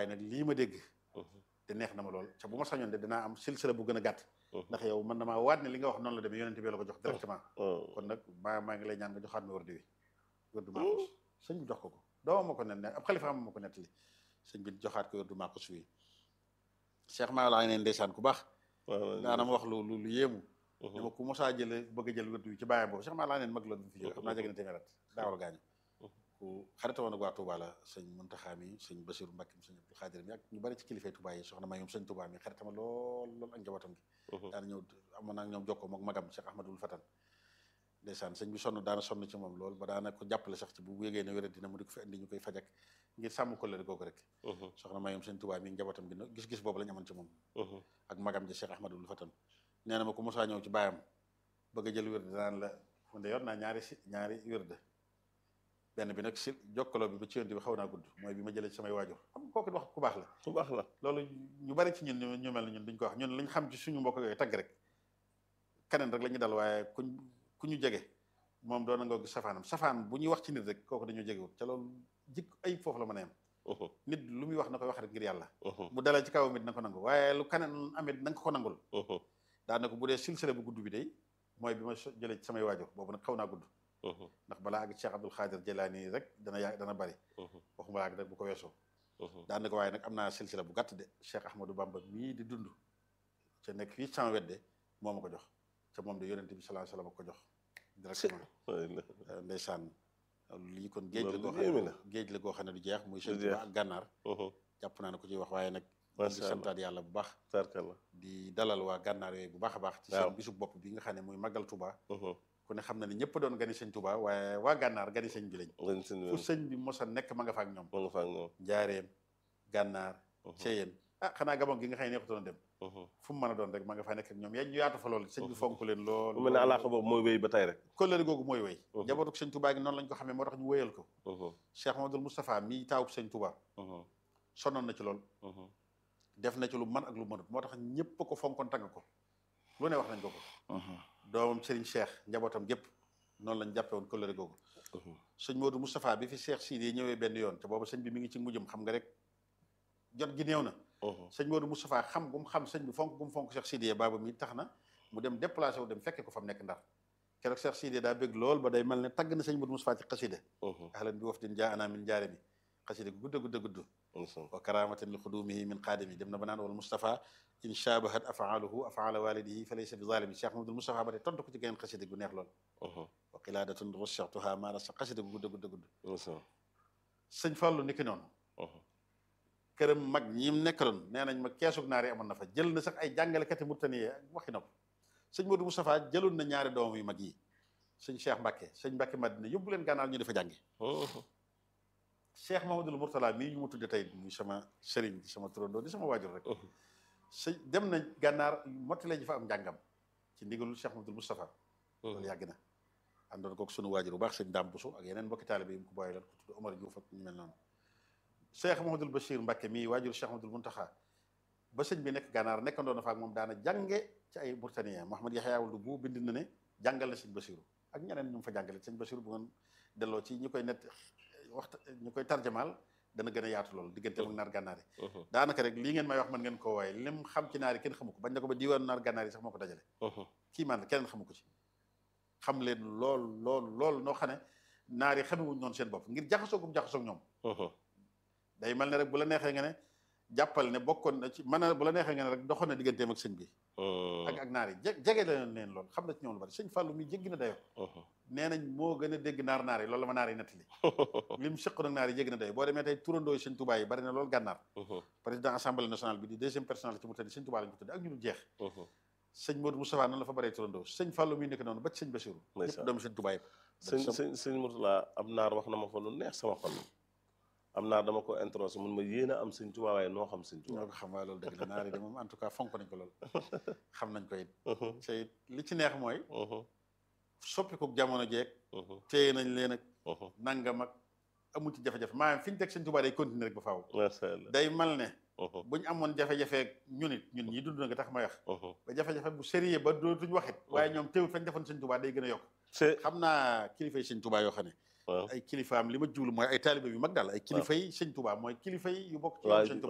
waaye nag lii ma dégg te neex na ma lool ca bu ma sañoon de dinaa am silsila bu gën a gàtt ndax yow man damaa waat ne li nga wax noonu la demee yonente bi la ko jox directement kon nag maa maa ngi lay ñaan nga joxaat ma wërdi wi wërdu maaxus sëñ bi jox ko ko doomam ma ko net ne ab xalifa ma ko nettali sëñ bi joxaat ko wërdu maaxus wi Cheikh maa laa neen ndeysaan ku baax daana ma wax lu lu lu yéemu ne ma ku mosaa jële bëgg a jël wërdu wi ci bàyyam boobu Cheikh maa laa neen mag la fi jóge xam naa jege na téeméer at daawal gaañu ku xarita woon ak waa Touba la sëñ Muntaxa mi sëñ Basiru Mbàkke mi sëñ Abdul Xaadir mi ak ñu bari ci kilifay Touba yi soxna may ñoom sëñ Touba mi xaritama lool lool ak njabootam gi daana ñëw amoon naa ñoom jokkoo mook magam Cheikh Ahmadul Fatan ndeysaan sëñ bi sonn daana sonn ci moom lool ba daana ko jàppale sax ci bu yégee ne wéra dina mu di ko fi indi ñu koy fajak ngir sàmm ko lëri googu rek soxna may ñoom sëñ Touba mi njabootam gi gis-gis boobu la ñu amoon ci moom ak magam ji Cheikh Ahmadul Fatan nee na ma ko mosaa ñëw ci baayam bëgg a jël wérde daan la man de yor naa ñaari si ñaari wérde benn bi nag si jokkaloo bi ba ci yonte bi xaw naa gudd mooy bi ma jëlee ci samay waajur xam nga kooku wax ku baax la ku baax la loolu ñu bari ci ñun ñu mel ne ñun duñ ko wax ñun lañ xam ci suñu mbokk yooyu tagg rek keneen rek la ñu dal waaye kuñ ku ñu jege moom doon na nga gis safaanam safaan bu ñuy wax ci nit rek kooku dañoo jegewut ca loolu jik ay foofu la mën a yem nit lu muy wax na koy wax rek ngir yàlla bu dalee ci kawam it na ko nangu waaye lu keneen amit na nga ko nangul daana ko bu dee silsile bu gudd bi day mooy bi ma jëlee ci samay waajur boobu nag xaw naa gudd ndax balaa ak Cheikh Abdul Xaadir Jelaani rek dana yaa dana bari waxuma laa ak rek bu ko weesoo daan ko waaye nag am naa silsila bu gàtt de Cheikh Ahmadou Bamba mii di dund ca nekk fii sama wedde moo ma ko jox ca moom de yonente bi sallallahu alayhi wasallam ko jox directement ndeysaan lii kon géej la goo xam ne géej la goo xam ne du jeex muy sëñ Tuubaa ak gànnaar jàpp naa ne ko ciy wax waaye nag di santaat yàlla bu baax di dalal waa gànnaar yooyu bu baax a baax ci seen bisu bopp bi nga xam ne muy màggal Tuubaa ku ne xam na ne ñëpp doon gani sëñ Touba waaye waa gànnaar gani sëñ bi lañ fu sëñ bi mosa nekk ma nga fa ak ñoom ma nga fa ak ñoom njaareem gànnaar ceyeen ah xanaa gabon gi nga xam ne neexutoon dem fu mu mën a doon rek ma nga fa nekk ak ñoom yaa ñu yaatu fa lool sëñ bi fonk leen lool mu mel ne alaaka boobu mooy wéy ba tey rek kóllëre googu mooy wéy njabootuk sëñ Touba gi noonu lañ ko xamee moo tax ñu wéyal ko Cheikh Mamadou Moustapha mii taawub sëñ Touba sonnoon na ci lool def na ci lu man ak lu mënut moo tax ñëpp ko fonkoon tagg ko lu ne wax nañ ko ko doomam Serigne Cheikh njabootam gépp noonu lañ jàppe woon kóllëre googu sëñ Modou Moustapha bi fi Cheikh Sidi ñëwee benn yoon te boobu sëñ bi mi ngi ci mujjum xam nga rek jot gi néew na sëñ Modou Moustapha xam gum xam sëñ bi fonk gum fonk Cheikh Sidi baaba mi tax na mu dem déplacé wu dem fekke ko fa mu nekk ndar keroog Cheikh Sidi daa bëgg lool ba day mel ne tagg na sëñ Modou Moustapha ci xasida ahlan bi wafdin jaa ana min jaare mi xasida gu gudd gudd gudd wa karamatan li xudumihi min xaadimi dem na ba naan wal Moustapha in shabahat afaaluhu afaala walidihi fa laysa bi zalimi Cheikh Mamadou Moustapha ba tey tontu ko ci geneen xasida gu neex lool wa qiladatun rushatuha maara sa xasida gu gudd gudd gudd sëñ Fallou ni ki noonu këram mag ñi mu nekkaloon nee nañ ma keesug naar yi amoon na fa jël na sax ay jàngalekati murtani waxi nopp sëñ Modou Moustapha jëloon na ñaari doomam yu mag yi sëñ Cheikh Mbacke sëñ Mbacke Madina yóbbu leen gànnaar ñu dafa jànge Cheikh Mamadou Mourtala mii ñu mu tudde tey muy sama sëriñ di sama turandoo di sama waajur rek sëñ dem na gànnaar mottale ji fa am njàngam ci ndigalul Cheikh Mamadou Moustapha loolu yàgg na àndoon kook sunu waajur bu baax sëñ Dame Bousso ak yeneen mbokki taalibe yi mu ko bàyyi loon ko tudd Omar Diouf ak ñu mel noonu Cheikh Mamadou Bachir Mbacke mii waajur Cheikh Mamadou Muntaxa ba sëñ bi nekk gànnaar nekkandoon na fa ak moom daana jànge ci ay Mauritaniens Mouhamed Yaxya Wuld bu bind na ne jàngal na sëñ Bachiru ak ñeneen ñu mu fa jàngale sëñ Bachiru bu ngeen delloo ci ñi koy net waxta ñu koy tarjamaal dana gën a yaatu loolu diggante ak naar gànnaar yi daanaka rek lii ngeen may wax mën ngeen koo waaye lim xam ci naar yi kenn xamu ko bañ na ko ba diwaanu naar gànnaar yi sax moo ko dajale kii man keneen xamu ko ci xam leen lool lool lool noo xam ne naar yi xamewuñ noonu seen bopp ngir jaxasoogum jaxasoog ñoom day mel ne rek bu la neexee nga ne jàppal ne bokkoon na ci mën a bu la neexee nga ne rek doxoon na digganteem ak sëñ bi ak ak naar yi jege la leen lool xam na ci ñoom lu bari sëñ Fallou mi jéggi na dayo nee nañ moo gën a dégg naar naar yi loolu la ma naar yi nettali lim sëq nag naar yi jéggi na dayo boo demee tey turandoo sëñ Touba yi bari na loolu gànnaar président assemblée nationale bi di deuxième personnalité ci mu tëdd sëñ Touba lañ ko tudd ak ñu dul jeex sëñ Modou Moustapha noonu la fa baree turandoo sëñ Fallou mi nekk noonu ba ci sëñ Bassirou ñëpp doomu sëñ Touba yëpp sëñ sëñ sëñ Mourtala am naar wax na ma fa lu neex sama xol am naa dama ko introsé mun ma yéen a am sëñ Tuubaa waaye noo xam sëñ Tuubaa ñoo ko xam waaye loolu dëgg la naar yi de moom en tout cas fonk nañ ko lool xam nañ ko it te it li ci neex mooy soppiku jamono jeeg téye nañ leen ak nangam ak amul ci jafe-jafe maanaam fi ñu teg sëñ Tuubaa day continuer rek ba faaw day mal ne buñ amoon jafe-jafe ñun it ñun ñii dund na nga tax may wax ba jafe-jafe bu sérieux ba dootuñ waxit waaye ñoom teewul fañ defoon sëñ Tuubaa day gën a yokk xam naa kilifa yi sëñ Tuubaa yoo xam ne ay kilifaam li ma jublu mooy ay taalibe yu mag daal ay kilifa yi sëñ Tuubaa mooy kilifa yi yu bokk ci sëñ Tuubaa